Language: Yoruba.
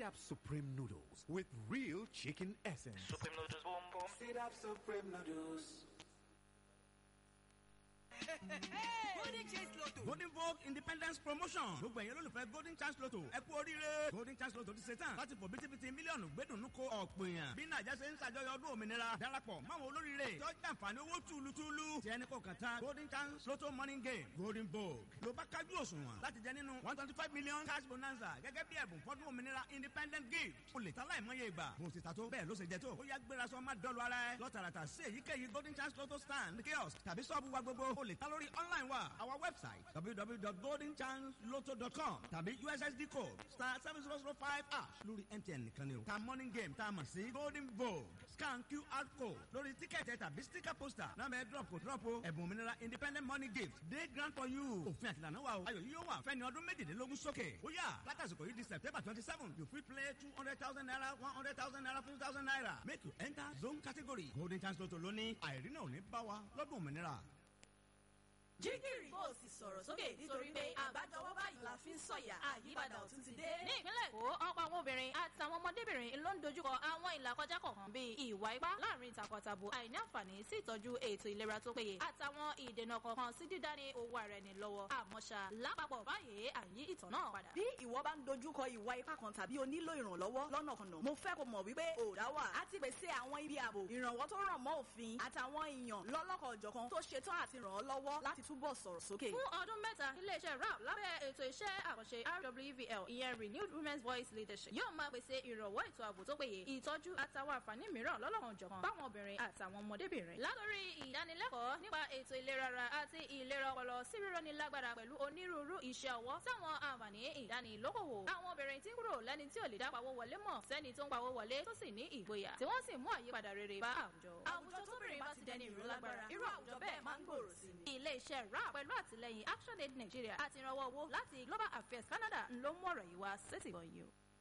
Up Supreme Noodles with real chicken essence. Supreme noodles, boom boom. Sit up Supreme Noodles. golden chance lotto golden vogue independence promotion gbogbo ẹ̀yin olólùfẹ́ golden chance lotto ẹ kú oríire golden chance lotto ti ṣe tán láti fò bítíbitì mílíọ̀nù gbẹ́dùnú ko ọ̀pọ̀ èèyàn bí nàìjà ṣe ń ṣàjọyọ̀ ọdún òmìnira darapọ̀ máwọn olóríire tó jàǹfààní owó túlùtúlù tí ẹni kò kàn tán golden chance lotto morning game golden vogue ló bá kájú òṣùwọ̀n láti jẹ nínú one twenty five million cash bonanza gẹ́gẹ́ bí ẹ̀bùn fọ́dún òmìnira independent gift o lè ta láìmọye ìgbà bó ti ta tó bẹ́ẹ̀ ló ṣe jẹ tó ó yá gbéra sọ má dọ́lu ara ẹ lọ́tàràtà sí èyíkéyìí golden chance lotto stand kiosk tàbí sọ́ọ̀bù wa gbogbo o lè ta lórí online wa our website www.goldenchanceloto.com tàbí ussd code star seven zero zero five ash lórí mtn nìkan ni o ta morning game tá a mọ̀ sí golden vogue scan qr code lórí tíkẹ́ẹ̀tì ẹ̀ tàbí sticker poster náà bẹ́ẹ̀ drop kò drop o ẹ̀bùn òmìnira independent money gift day grant for you òfin àtìlànà wa o ayọ̀ yìí yóò wà fẹ́ni ọdún méjìlélógún sókè ó yà látàsìkò yìí di september twenty seven you fit play two hundred thousand naira one hundred thousand naira fifty thousand naira make you enter zone category golden chance lotto lónìí àìrínà ò ní bá wa lọ́dún òmìnira jígìrì bó o sì sọ̀rọ̀ sókè nítorí pé àgbájọwọ́ báyìí la fi ń sọ̀yà àyípadà ọ̀tún ti dé. ní ìpínlẹ̀ èkó ọ̀pọ̀ àwọn obìnrin àtàwọn ọmọdébìnrin ló ń dojúkọ àwọn ìlàkọjá kọ̀ọ̀kan bíi ìwà ipá láàrin takọtabo àìní àǹfààní sí ìtọ́jú ètò ìlera tó péye àtàwọn ìdènà kọ̀ọ̀kan sí dídání owó ara ẹni lọ́wọ́ àmọ́ṣá lápapọ̀ báyìí à ń yí ìtàn náà padà. bí ìwọ bá ń dojúkọ ìwà ipá kan tàbí o nílò ìrànlọ́wọ́ lọ́nàkọnà mo fẹ́ kó mọ̀ wípé òòdà wà á ti pèsè àwọn ibi ààbò ìrànwọ́ tó ràn mọ́ òfin àtàwọn èèyàn lọ́lọ́kọ̀ ọ̀jọ̀kan tó ṣetán àti ràn ọ́ lọ́wọ́ láti túbọ̀ sọ̀rọ̀ sókè. fún ọdún mẹ́ta iléeṣẹ́ rap lábẹ́ ètò iṣẹ́ àkànṣe rwvl ìyẹn renewed women's voice leadership yóò máa pèsè ìrànwọ́ ètò ààbò tó péye ìtọ́jú àtàwọn àǹfààní mìíràn lọ́lọ́kan jọ̀kan fáwọn obìnrin àtàwọn ọmọdébìnrin. látòrí ìdánilẹ́kọ̀ọ́ nípa ètò ìlera ara àti ìlera ọpọlọ sí rírọ́ni lágbára pẹ̀lú onírúurú iṣẹ́ ọwọ́ sáwọn àǹfààní ìdánilókòwò. àwọn obìnrin tí ń kúrò lẹ́ni tí ò lè dá pawó wọlé mọ̀ sẹ́ni tó ń pawó wọlé tó sì ní ìgboyà tí wọ́n sì mú àyípadà rere bá àwùjọ. àwùjọ tóbìnrin bá ti dẹni ìró lágbára irú àwùjọ bẹ́ẹ̀ máa ń gbòòrò sí ni. ilé-iṣẹ́ rap pẹ̀lú àtìlẹyìn action aid nigeria àti ìrànwọ́ owó láti global affairs canada ń ló mú ọ̀rọ̀ yìí wá sétìgbọ̀n yìí o.